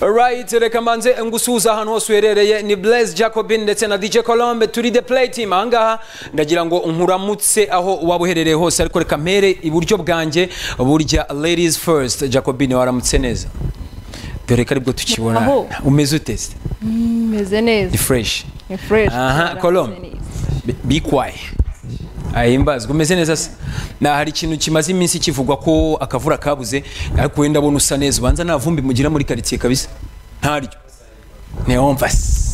Alright, reka mbanze ngusuhuza ahantu hose uherereye ni Blaise Jacobin ndetse na DJ Colombe turi the play team ahangaha ndagira ngo nkuramutse aho waba uherereye hose ariko reka mpere iburyo bwanjye burya ladies first Jacobin waramutse neza dore ko aribwo tukibona Aho. umeze ute se? meze neza ni fresh ni fresh aha Colombe Bi- bikwaye ahimbazwa umeze neza se na hari ikintu kimaze iminsi kivugwa ko akavura kabuze ariko wenda abona usa neza ubanza nta vumbi mugira muri karitsiye kabisa ntaryo ntiyumva se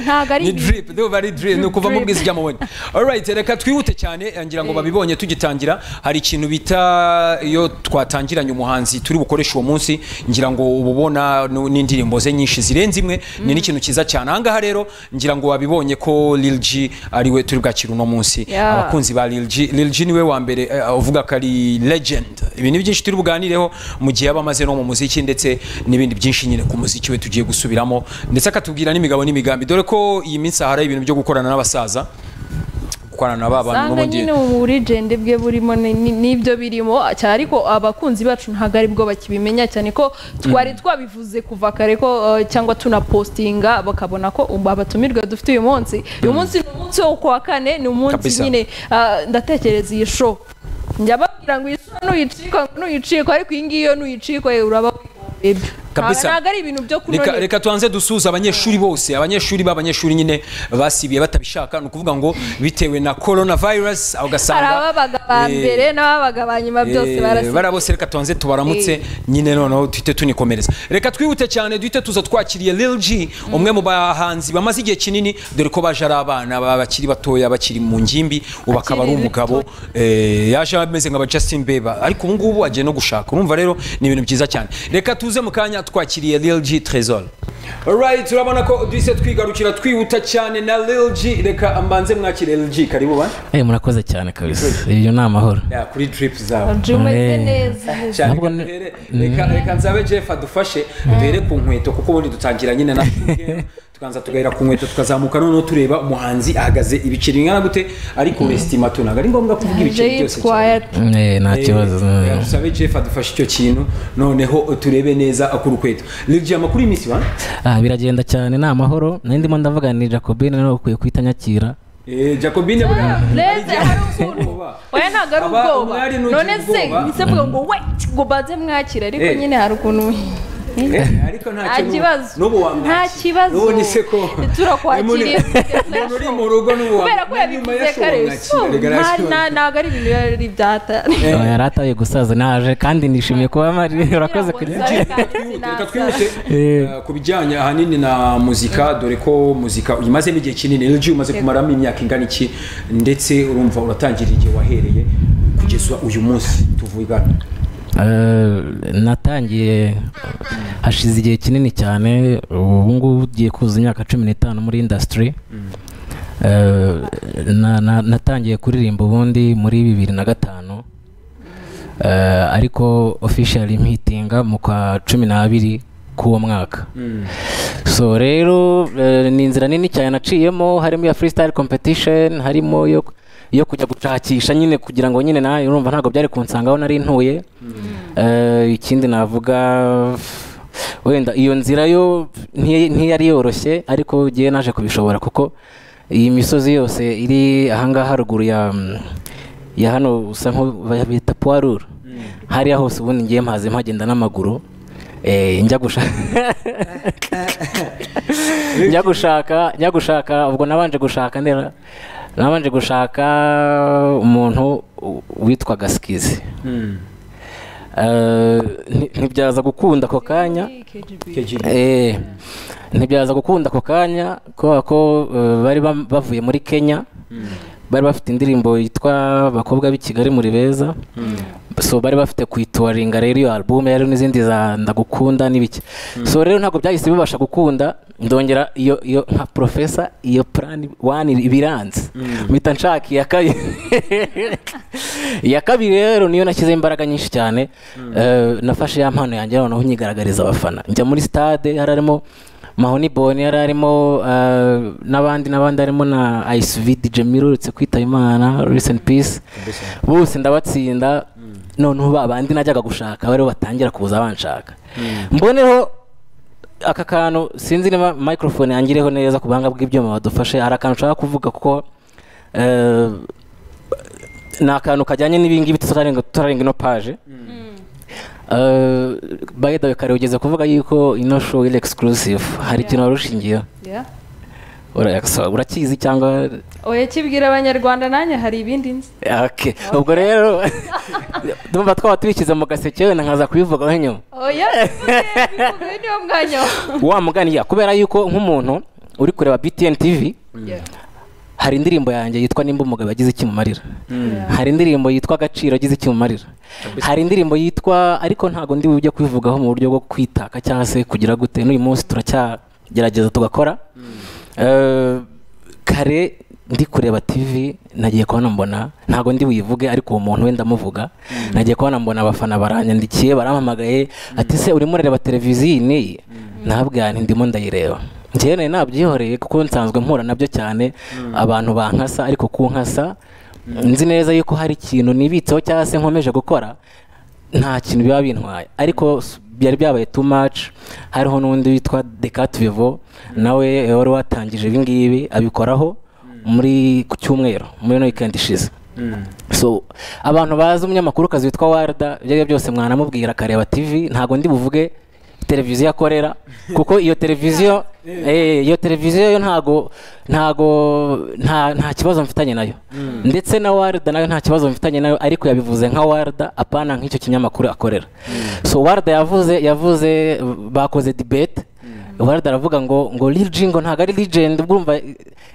ntabwo ari ni drip ndumva ari drip ni ukuvamo Drip. bwiza ujya mu bundi alright reka twihute cyane ngira ngo babibonye tugitangira hari ikintu bita iyo twatangiranye umuhanzi turi bukoreshe uwo munsi ngira ngo uba ubona nu- n'indirimbo ze nyinshi zirenze imwe ni n'ikintu cyiza cyane ahangaha rero ngira ngo wabibonye ko Lil G ari we turi bwakira uno munsi Yeah. abakunzi ba Lil G Lil G niwe wa mbere eh, uvuga ko ari legend ibintu byinshi turi buganireho mu gihe yaba amaze no mu muziki ndetse n'ibindi byinshi nyine ku muziki we tugiye gusubiramo ndetse akatubwira n'imigabo n'imigambi dore ko iyi minsi ahari ibintu byo gukorana n'abasaza gukorana na ba bantu usanga n'ubundi nyine ubu burigende bwe burimo ni- ni- n'ibyo birimo cyane ariko abakunzi bacu ntabwo aribwo bakibimenya cyane ko twari twabivuze kuva kare ko eh, cyangwa tunapositinga bakabona ko ubu abatumirwa dufite uyu munsi uyu munsi ni umunsi wo kuwa kane ni umunsi Kabisa. nyine ah, ndatekereza iyi show njya babwira ngo iyi show nuyicikwa nuyicikwa ariko iyi ngiyi yo nuyicikwa eh, uraba wihomye Kabisa. ntabwo ari ibintu byo reka, kunoneka reka tubanze dusuhuze abanyeshuri bose abanyeshuri b'abanyeshuri nyine basibiye batabishaka ni ukuvuga ngo bitewe na coronavirus aho ugasanga hari ababaga ba eh, mbere n'ababaga ba nyuma byose Eh, barasigaye barabose reka tubanze tubaramutse Eh. nyine noneho tuhite tunikomereza reka twihute cyane duhite tuza twakiriye Lil G umwe mu bahanzi bamaze igihe kinini dore ko baje ari abana ba- bakiri batoya bakiri mu ngimbi ubu akaba ari Akiri umugabo eh, yaje ameze nk'aba Justin Bieber ariko ubu ngubu agiye no gushaka urumva rero ni ibintu byiza cyane reka tuze mu kanya twakiriye Lil G Trezor Alright, turabona ko duhise twigarukira twihuta cyane na Lil G reka mbanze mwakire Lil G karibu ba Eh murakoze cyane kabisa ibyo ni amahoro Ya, kuri drip zawe umeze Eh. neza cyane Ntabwo reka ni- duhere- reka reka nzabe jeff adufashe duhere ku nkweto kuko ubundi dutangira nyine na tukanza tugahera ku nkweto tukazamuka noneho tureba umuhanzi ahagaze ibiceri bingana gute ariko wesitima tu ntabwo ari ngombwa kuvuga ibiceri byose cyane yitwaye Eh, nta Eh, kibazo reka dusabe jeff adufashe icyo kintu noneho turebe neza ku rukweto ligiye amakuru y'iminsi ba Ah, biragenda cyane ni amahoro nari ndimo ndavuganira Jacobine nawe ukwiye kuhita nyakira Eh, jacobine buriya hari reza igihe- hari ubwoba oya ntabwo ari Aba ubwoba umwari n'ugira none se ubwoba. mise mvuga ngo we ngo baze mwakira ariko Eh. nyine hari ukuntu Eh, ariko nta nta kintu- kibazo n'ubu wamwakira. nta kibazo n'ubundi se ko turakwakiriye umuntu uri mu rugo n'ubu kubera ko wamwakira, nyuma ya yabivuze show kare wamwakira, so, reka nta- reka- nta- ntabwo ari ibintu yari byata Eh. Oya, yari ataye gusaza naje kandi nishimiye kuba mari urakoze ngo kujya nsabe Reka twihute Eh. eh, ku bijyanye ahanini na muzika dore ko muzika uyimazemo igihe kinini LG umaze kumaramo imyaka ingana iki ndetse urumva uratangirira igihe wahereye kugeza uyu munsi tuvugana Eh, natangiye hashize igihe kinini cyane ubu ngubu ugiye kuzuza imyaka cumi n'itanu muri indasitiri natangiye kuririmba ubundi muri bibiri na gatanu Eh, ariko officially mpitinga mu kwa cumi n'abiri k'uwo mwaka so rero eh, ni inzira nini cyane naciyemo harimo iya freestyle competition harimo yo yo kujya gushakisha nyine kugira ngo nyine nawe urumva ntabwo byari kunsanga aho nari ntuye Eh, ikindi navuga wenda iyo nzira yo ntiy- ntiyari yoroshye ariko ngiye naje kubishobora kuko iyi misozi yose iri ahangaha haruguru ya mm, ya hano usa nk'abita puwarura hariya hose ubundi ngiye mpaze mpagenda n'amaguru eh, njya gushaka njya gushaka njya gushaka ubwo nabanje gushaka ndera nabanje gushaka umuntu u- witwaga sikizi Eh, nti- ntibyaza gukunda ako kanya Eh, ntibyaza gukunda ako kanya kubera ko eh, bari bam- bavuye muri kenya bari bafite indirimbo yitwa abakobwa b'i kigali muri beza so bari bafite kuyituwaringa rero iyo album yari n'izindi za ndagukunda n'ibiki so rero ntabwo byahise bibasha gukunda ndongera iyo iyo nka profesa iyo plan one ibiranze mpita nshaka iya kabiri iya kabiri rero niyo nashyizeho imbaraga nyinshi cyane Eh, nafashe ya mpano yanjye noneho nyigaragariza abafana njya muri stade yari arimo mahoni boni yari arimo eh, n'abandi n'abandi harimo na ISV DJ Miro uretse kwitaba imana rest in peace bose ndabatsinda noneho ba bandi najyaga gushaka bariho batangira kuza banshaka mboneho aka kantu sinzi niba microphone yangireho neza ku buhanga bw'ibyuma badufashe hari akantu ushaka kuvuga kuko eh, ni akantu kajyanye n'ibingibi tutarenga tutarenga ino paje Eh, by the way kare ugeze kuvuga yuko ino show iri exclusive hari ikintu wari ushingiyeho Yeah. Ura- so, urakizi cyangwa oya kibwira abanyarwanda nanjye hari ibindi nzi okay. ubwo rero ndumva twaba tubishyize mu gaseke wenda nkaza kubivugaho nyuma oya uyu niwo mwanya wawe wa mugani ya kubera yuko nk'umuntu uri kureba btn tv Yeah. hari indirimbo yanjye yitwa nimba umugabo yagize iki mu marira Yeah. hari indirimbo yitwa agaciro agize iki mu marira hari indirimbo yitwa ariko ntabwo ndi bujye kubivugaho mu buryo bwo kwitaka cyangwa se kugira gute n'uyu munsi turacyagerageza tugakora Eh, kare ndi kureba tv nagiye kubona mbona ntabwo ndi buyivuge ariko uwo muntu wenda amuvuga nagiye kubona mbona abafana baranyandikiye barampamagaye ati se urimo urareba televiziyo iyi n'iyi nabwira nti ndimo ndayireba njyewe nari nabyihoreye kuko nsanzwe mpura nabyo cyane abantu bankasa ariko kunkasa nzi neza yuko hari ikintu nibitseho cyangwa se nkomeje gukora nta kintu biba bintwaye ariko s- byari byabaye too much hariho n'undi witwa Decat Vivo nawe wari watangije ibingibi abikoraho muri ku cyumweru muri no weekend ishize so abantu bazi umunyamakuru witwa warda ibyo ari byo byose mwanamubwira akareba tv ntabwo ndi buvuge televiziyo akorera kuko iyo televiziyo eh, iyo televiziyo yo ntago ntago nta nta kibazo mfitanye nayo ndetse na warda nayo nta kibazo mfitanye nayo ariko yabivuze nka warda apana nk'icyo kinyamakuru akorera so warda yavuze yavuze bakoze debate warda aravuga ngo ngo Lil G ngo ntago ari legend urumva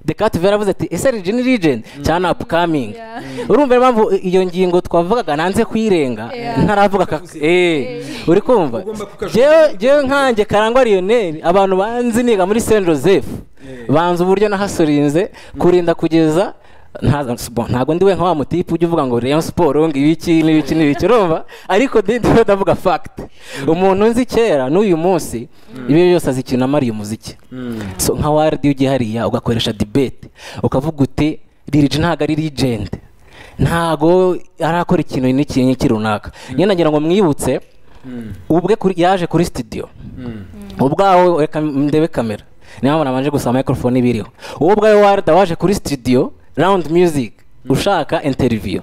Decat Vera avuze ati ese Lil G ni legend cyane upcoming Yeah. urumva rero impamvu iyo ngingo twavugaga nanze kuyirenga Yeah. ntaravuga aka- eh uri kumva Ugomba kukajugunya. jewe jewe nkanjye karangwa Lionel abantu banzi niga muri Saint Joseph banzi uburyo nahasurinze kurinda kugeza nta- bon, ntabwo ndi we nka wa mutipe ujya uvuga ngo Rayon Sport ngo ibiki n'ibiki n'ibiki urumva ariko ndi ndiwe ndavuga fact umuntu nzi kera n'uyu munsi ibyo byose azi ikintu amariye umuziki so nka wardi ugiye hariya ugakoresha debate ukavuga uti lirigi ntabwo ari legend ntabwo arakora ikintu n'iki n'iki runaka nyine nagira ngo mwibutse ubwe kuri- yaje kuri studio ubwawe reka ndebe kamera niyo mpamvu nabanje gusaba microphone ibiriho wowe ubwawe warda waje kuri studio round music ushaka interview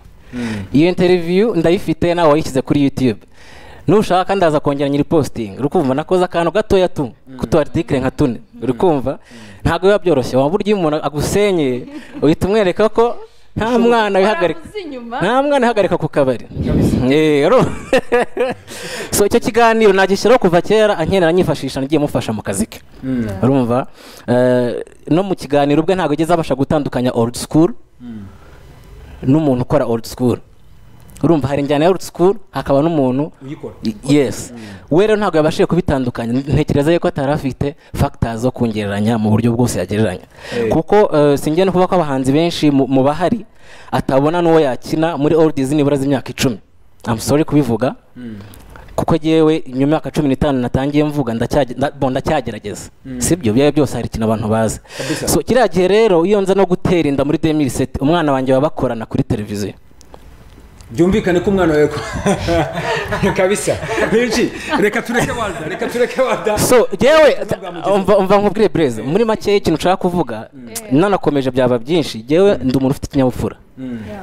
iyo interview ndayifite nawe wayishyize kuri youtube nushaka ndaza kongera nyiri posting uri kumva nakoze akantu gatoya tu kutu article nka tune uri kumva ntabwo biba byoroshye waba urya umuntu agusenye uhita umwereka ko nta mwana wihagarika Baramuzi inyuma. nta mwana wihagarika ku kabari Eh, uru- so icyo kiganiro nagishyiraho kuva kera ankenera anyifashisha nagiye mufasha mu kazi ke urumva Eh, no mu kiganiro ubwe ntabwo ageze abasha gutandukanya old school n'umuntu ukora old school urumva hari injyana ya old school hakaba n'umuntu uyikora Y- yes we rero ntabwo yabashije kubitandukanya ntekereza yuko atari afite factors zo kongereranya mu buryo bwose yagereranya Eh. kuko eh, singiye no kuba ko abahanzi benshi mu mu bahari atabona n'uwo yakina muri old nibura z'imyaka icumi I'm sorry kubivuga kuko yewe imyaka cumi n'itanu natangiye mvuga ndacyage- nda- bo, ndacyagerageza sibyo byaba byose hari ikintu abantu bazi Kabisa. so kiriya gihe rero iyo nza no gutera inda muri 2007 umwana wanjye baba bakorana kuri televiziyo byumvikane ko umwana wawe kabisa benshi reka tureke wanda reka tureke wanda so yewe bwa mugenzi. umva umva nkubwire breze muri make ikintu nshaka kuvuga nanakomeje byaba byinshi yewe ndi umuntu ufite ikinyabupfura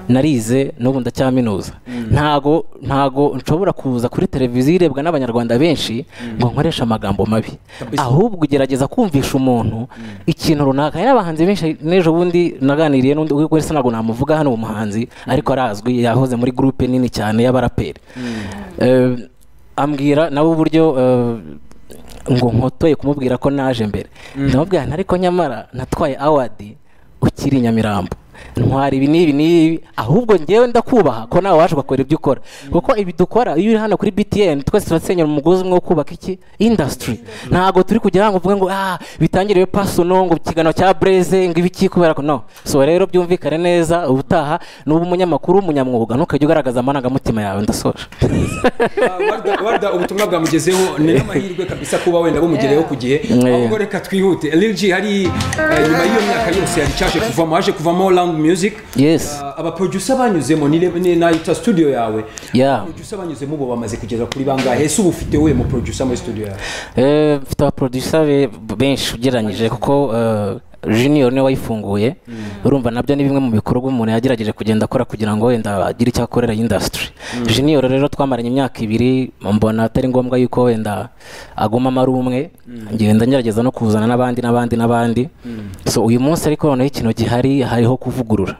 narize n'ubu ndacyaminuza ntago ntago nshobora kuza kuri televiziyo irebwa n'abanyarwanda benshi ngo nkoreshe amagambo mabi Kabisa. ahubwo ugerageza kumvisha umuntu ikintu runaka hari abahanzi benshi n'ejo bundi naganiriye n'undi wese ntabwo namuvuga hano uwo muhanzi ariko arazwi yahoze muri gurupe nini cyane y'abaraperi Eh, ambwira nawe uburyo eh, ngo nkotoye kumubwira ko naje mbere ndamubwira nti ariko nyamara natwaye awadi ukiri i nyamirambo ntwara ibi n'ibi n'ibi ahubwo ngewe ndakubaha ko nawe waje ugakora ibyo ukora kuko ibi dukora iyo uri hano kuri btn twese turasenyera umugozi umwe wo kubaka iki indasitiri ntabwo turi kujya hano uvuge ngo ah bitangiriwe pasono ngo ikiganiro cya breze ngo ibiki kubera ko no so rero byumvikane neza ubutaha n'uba umunyamakuru w'umunyamwuga ntukajya ugaragaza amarangamutima yawe ndasoje Warda- warda ubutumwa bwamugezeho ni n'amahirwe kabisa kuba wenda bumugereho ku gihe Yeah. ahubwo reka twihute lil g hari eh, nyuma y'iyo myaka yose yari cyaje kuvamo haje kuvamo round Young Music Yes. Ah, aba producer banyuzemo ni ni- nayita studio yawe Yeah. producer banyuzemo bo bamaze kugeza kuri bangahe ese ubu ufite we mu producer muri studio yawe Eh, mfite abaproducer be- benshi ugereranyije kuko eh, junior niwe wayifunguye urumva nabyo ni bimwe mu bikorwa umuntu yagerageje kugenda akora kugira ngo wenda agire icyo akorera industry junior rero twamaranye imyaka ibiri mbona atari ngombwa yuko wenda agomamo ari umwe ngenda ngerageza no kuzana n'abandi n'abandi n'abandi so uyu munsi ariko noneho ikintu gihari hariho kuvugurura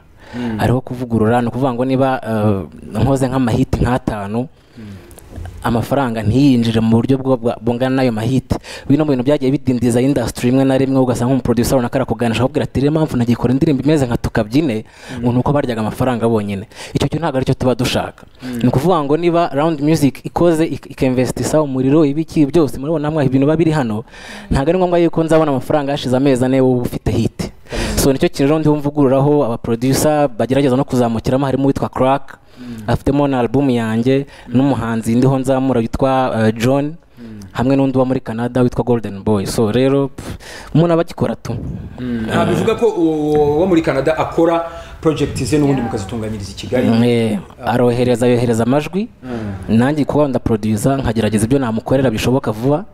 hariho kuvugurura ni ukuvuga ngo niba eh, nkoze nk'amahiti nk'atanu amafaranga ntiyinjire mu buryo bwo- bwa- bungana n'ayo mahite bino mu bintu byagiye bidindiza industry rimwe na rimwe ugasanga nk'umuproducer runaka arakuganisha akubwira ati rero impamvu nagikora indirimbo imeze nka tukabyine ngo ni uko baryaga amafaranga bonyine icyo cyo ntabwo aricyo tuba dushaka ni ukuvuga ngo niba round music ikoze ik- ikinvestisa umuriro ibiki byose murabona hamwe ibintu biba biri hano ntabwo ari ngombwa yuko nzabona amafaranga hashize amezi ane wowe ufite hit so nicyo kintu rero ndimo mvugururaho abaproducer bagerageza no kuzamukiramo harimo uwitwa crack afitemo na albumu yanjye n'umuhanzi ndiho nzamura witwa eh, john hamwe n'undi uba muri canada witwa golden boy so rero pff, umuntu aba agikora tu nta bivuga ko uwo uwo muri Canada akora project ze n'ubundi mukazitunganyiriza i Kigali Eh, arohereza yohereza amajwi nanjye kuba ndaproduza nkagerageza ibyo namukorera bishoboka vuba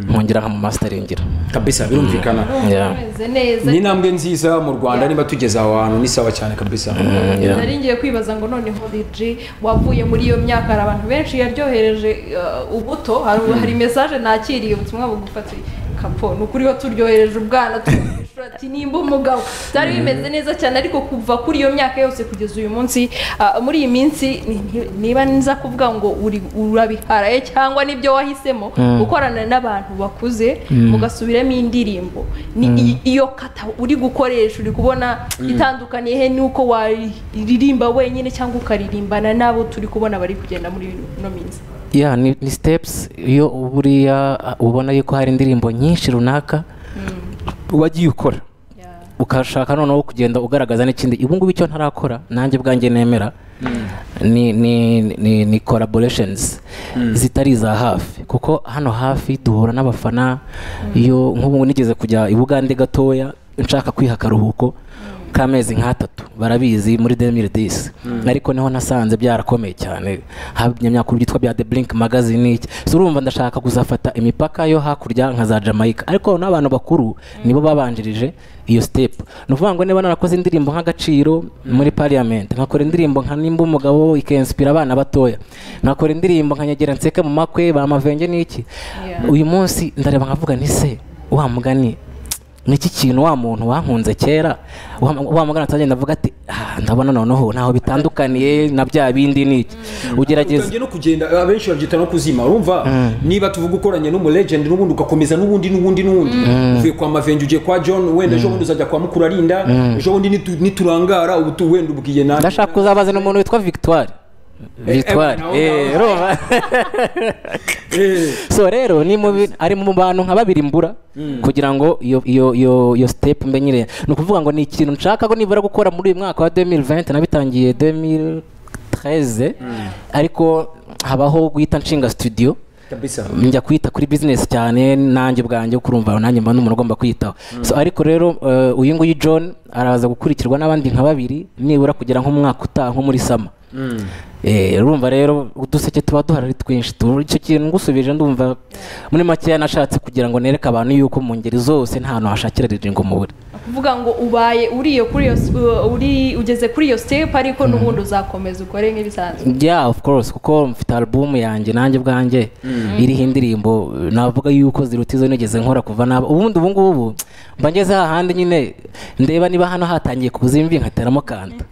nkongera nkamumasiteringira kabisa birumvikana Yeah. bimeze neza ni intambwe nziza mu Rwanda niba tugeze aho hantu ni sawa cyane kabisa Yeah. nari ngiye kwibaza ngo noneho DJ wavuye muri iyo myaka hari abantu benshi yaryohereje eh, ubuto hari hari message nakiriye ubutumwa bugufatiye kapo ni ukuri ho turyohereje ubwana tuguhishura ati nimba umugabo byari bimeze neza cyane ariko kuva kuri iyo myaka yose kugeza uyu munsi ah, muri iyi minsi ni- ni- niba nza kuvuga ngo uri- urabiharaye cyangwa nibyo wahisemo gukorana n'abantu bakuze mugasubiramo indirimbo ni i- iyo kata uri gukoresha uri kubona itandukaniye he nuko waririmba wenyine cyangwa ukaririmbana n'abo turi kubona bari kugenda muri ino minsi yeah, ni, ni steps iyo buriya uh, ubona yuko hari indirimbo nyinshi runaka wagiye ukora Yeah. ukashaka noneho kugenda ugaragaza n'ikindi ubu ngubu icyo ntarakora nanjye ubwanjye nemera ni ni ni, ni collaborations zitari iza hafi kuko hano hafi duhura n'abafana iyo nk'ubu nigeze kujya i bugande gatoya nshaka kwiha akaruhuko k'amezi nk'atatu barabizi muri 2010 ariko niho nasanze byarakomeye cyane habye imyakuru byitwa bya The Blink Magazine iki so urumva ndashaka kuzafata imipaka yo hakurya nka za Jamaica ariko n'abantu bakuru nibo babanjirije iyo step ni ukuvuga ngo niba narakoze indirimbo nk'agaciro muri parliament nkakora indirimbo nka nimba umugabo ikenspira abana batoya nkakora indirimbo nka nyagera nseke mu makwe bamavenge n'iki Yeah. uyu munsi ndareba nkavuga ni se wa mugani niki kintu wa muntu wankunze kera wa wa mugana atagenda avuga ati "Ah, ndabona noneho ntaho bitandukaniye na bya bindi niki ugerageza utangiye no kugenda abenshi babyita no kuzima urumva niba tuvuga ukoranye n'umu legend n'ubundi ugakomeza n'ubundi n'ubundi n'ubundi uvuye kwa mavenji ugiye kwa john wenda ejo bundi uzajya kwa mukurarinda ejo bundi nitu- niturangara ubu tu- wenda ubwiye nawe ndashaka kuzabaza umuntu witwa victoire victoire nawe- eh urumva? Eh, so rero ni mu bi- ari mu bantu nka babiri mbura kugira ngo iyo iyo iyo iyo step mbe nyine ni ukuvuga ngo ni ikintu nshaka ko nibura gukora muri uyu mwaka wa 2020 nabitangiye 2013 ariko habaho guhita nshinga studio kabisa njya kwita kuri business cyane nanjye ubwanjye kurumva nanjye mba n'umuntu ugomba kwiyitaho so ariko rero eh, uyu nguyu John araza gukurikirwa n'abandi nka babiri nibura kugera nk'umwaka utaha nko muri sama Eh, urumva rero uduseke tuba duhari ari twinshi tu- icyo kintu ngusubije ndumva muri makeya nashatse kugira ngo nereke abantu yuko mu ngeri zose nta hantu hashakira riringo mubure kuvuga ngo ubaye uriye kuri iyo uri ugeze kuri iyo step ariko n'ubundi uzakomeza ukore nk'ibisanzwe yeah of course kuko mfite album yanjye nanjye ubwanjye iriho indirimbo navuga yuko ziruta izo nigeze nkora kuva naba ubundi ubu ngubu mba ngeze hahandi nyine ndeba niba hano hatangiye kuzimbi nkateramo kanta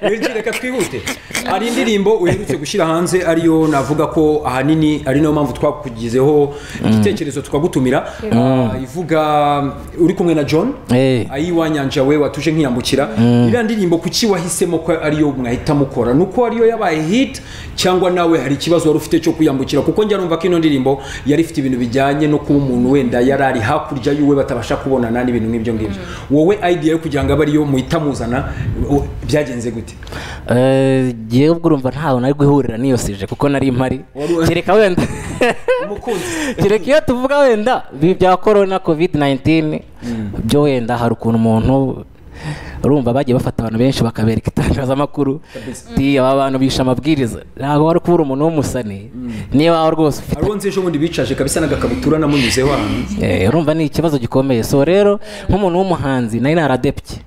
Rero reka twihute hari indirimbo uherutse gushyira hanze ariyo navuga ko ahanini ari nayo mpamvu twakugizeho igitekerezo tukagutumira Ah, ivuga uri kumwe na john Eh. ayiwanyanja we watuje nkiyambukira iriya ndirimbo kuki wahisemo ko ariyo mwahita mukora nuko ariyo yabaye hit cyangwa nawe hari ikibazo wari ufite cyo kwiyambukira kuko njya numva ko ino ndirimbo yari ifite ibintu bijyanye no kuba umuntu wenda yari ari hakurya y'uwe batabasha kubonana n'ibintu nk'ibyo ngibyo wowe idea yo kugira ngo abe ariyo muhita muzana o- byagenze gute Eh, jyewe ubwo urumva ntaho nari guhurira n'iyo sije kuko nari mpari Wari- kereka wenda umukunzi kereka iyo tuvuga wenda ibi bya korona covid 19 byo wenda hari ukuntu umuntu urumva bagiye bafata abantu benshi bakabereka itangazamakuru ati aba bantu bishe amabwiriza ntabwo wari kuba uri umuntu w'umusani niba waba rwose ufite hari uwo nzi ejo bundi bicaje kabisa n'agakabutura namunyuzeho ahantu Eh, urumva ni ikibazo gikomeye so rero nk'umuntu w'umuhanzi nari naradepye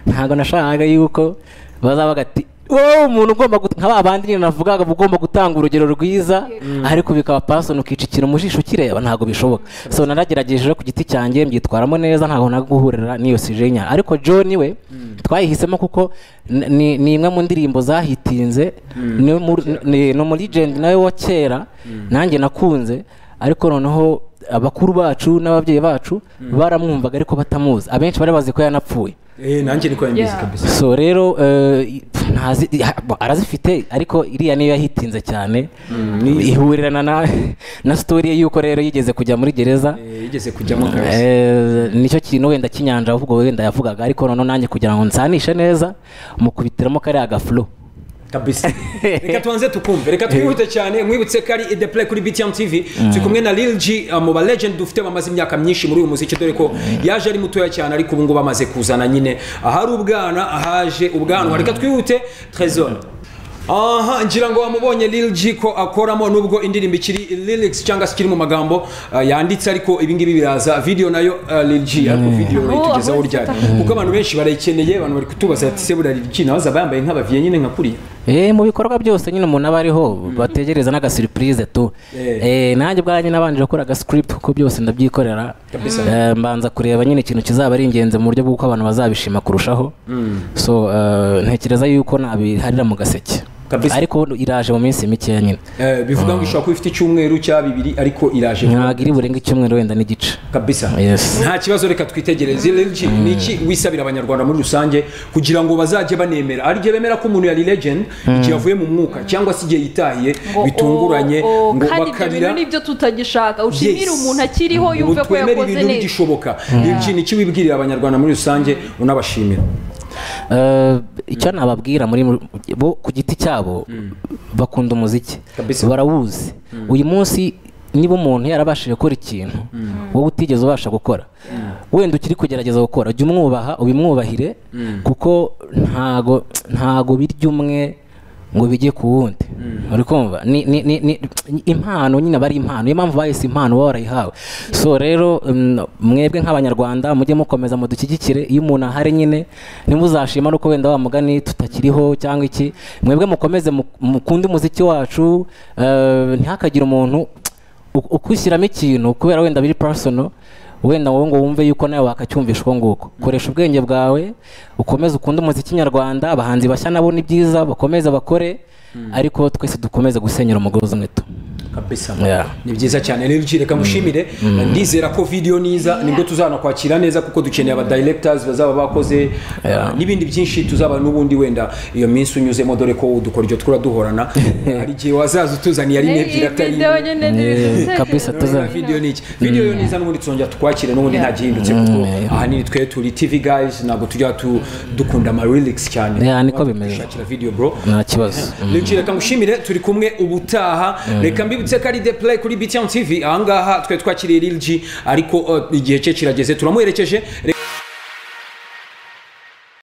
ntabwo nashakaga yuko bazabaga ati wowe umuntu ugomba gut- nka ba bandi nyine navugaga ugomba gutanga urugero rwiza ariko bikaba pasoni ukicikira mu jisho ukireba ntabwo bishoboka so naragerageje rero ku giti cyanjye mbyitwaramo neza ntabwo naguhurira n'iyo sijenya ariko John we twayihisemo kuko n- ni ni imwe mu ndirimbo zahitinze ni muri- ni- ni umulegend nawe wa kera nanjye nakunze ariko noneho abakuru bacu n'ababyeyi bacu baramwumvaga ariko batamuzi abenshi bari bazi ko yanapfuye eh nanjye niko yangize Yeah. kabisa so rero eh, i- pf, ntazi- ya- bo, arazifite ariko iriya niyo yahitinze cyane ihurirana na na sitori ye y'uko rero yigeze kujya muri gereza Eh, yigeze kujyamo kabisa Eh, nicyo kintu wenda cy'inyanja ahubwo wenda yavugaga ariko noneho nanjye kugira ngo nsanishe neza mukubitiramo kariya gafuro kabisa reka tubanze tukumve reka twihute cyane nkwibutse ko ari the play kuri btm tv turi kumwe na lil g uh, mu ba legend dufite bamaze imyaka myinshi muri uyu muziki dore ko yaje ari mutoya cyane ariko ubu ngubu amaze kuzana nyine ahari ubwana ahaje ubwanwa reka twihute trezor aha ngira ngo wamubonye lil g ko akoramo nubwo indirimbo ikiri lyrics cyangwa se ikiri mu magambo uh, yanditse ariko ibingibi biraza video nayo uh, lil g ariko video Aho- urayitugezaho aho ryari ifata. kuko abantu benshi barayikeneye abantu bari kutubaza ati se burya lil g nawe azaba yambaye nk'abaviye nyine nka kuriya Eh, mu bikorwa byose nyine umuntu aba ariho bategereza n'agasuripurize tu Eh. Eh, nanjye ubwanjye nabanje gukora agascript kuko byose ndabyikorera Eh, mbanza kureba nyine ikintu kizaba ari ingenzi mu buryo bw'uko abantu bazabishima kurushaho so eh, ntekereza yuko nabiharira mu gaseke Kabisa. ariko iraje mu minsi mikeya nyine Eh, bivuga ngo ishobora kuba ifite icyumweru cya bibiri ariko iraje vuba ntabwo iri burenga icyumweru wenda n'igice kabisa Yes. nta kibazo reka twitegereze Lil G, ni iki wisabira abanyarwanda muri rusange kugira ngo bazajye banemera hari igihe bemera ko umuntu yari legend igihe avuye mu mwuka cyangwa se igihe yitahiye ngo, bitunguranye oh, oh, ngo kandi ibyo bintu bakarira nibyo tutagishaka ushimire Yes. umuntu akiriho Ngo yumve ko twemere yakoze ibintu neza bigishoboka Lil G, ni iki wibwirira abanyarwanda muri rusange unabashimira Eh, icyo nababwira muri bo ku giti cyabo bakunda umuziki Kabisa. barawuzi uyu munsi niba umuntu yarabashije gukora ikintu wowe utigeze ubasha gukora wenda ukiri kugerageza gukora jya umwubaha ubimwubahire kuko ntago ntago birya umwe ngo bijye ku wundi uri kumva ni ni- ni- ni- impano nyine aba ari impano niyo mpamvu bahise impano baba barayihawe so rero mm, mwebwe nk'abanyarwanda mujye mukomeza mudushyigikire iyo umuntu ahari nyine nimuzashima nuko wenda wa mugani tutakiriho cyangwa iki mwebwe mukomeze mu- mukunde umuziki wacu eh, ntihakagire umuntu u- ukwishyiramo ikintu kubera wenda biri personal wenda wowe ngo wumve yuko nawe wakacyumvisha uko nguko koresha ubwenge bwawe ukomeze ukunde umuziki nyarwanda abahanzi bashya nabo ni byiza bakomeze bakore ariko twese dukomeze gusenyera umugozi umwe tu kabisa Yeah. ni byiza cyane rero ugiye reka ngushimire ndizera ko video niza nibwo tuzanakwakira neza kuko dukeneye aba directors bazaba bakoze Yeah. n'ibindi byinshi tuzaba n'ubundi wenda iyo minsi unyuzemo dore ko udukora ibyo twura duhorana hari igihe wazaza utuzaniye ari iyi n'ebyiri atari video nyine ntibigusekeje. kabisa Tuza video ni iki video yo niza n'ubundi tuzongera tukwakire n'ubundi nta gihindutse kuko Yeah. ahanini twe turi TV guys ntabwo tujya tu- dukunda ama lyrics cyane Yeah, niko bimeze. Shakira video bro nta kibazo Luigi reka ngushimire turi kumwe ubutaha reka mbibutse ko ari The Play kuri BTN TV ahangaha twe twakiriye Lil G ariko uh, igihe cye kirageze turamuherekeje reka